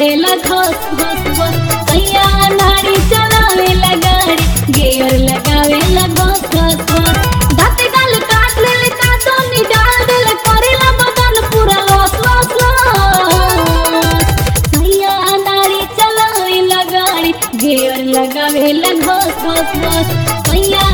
लगावेला घस घस घस सैया नारी चलावेला गाड़ी गेयर लगावेला घस घस घस दाते गाल काट लेले काटो नी डाल देले करेला बदन पूरा लॉस लॉस लॉस सैया नारी चलावेला गाड़ी गेयर लगावेला घस घस घस सैया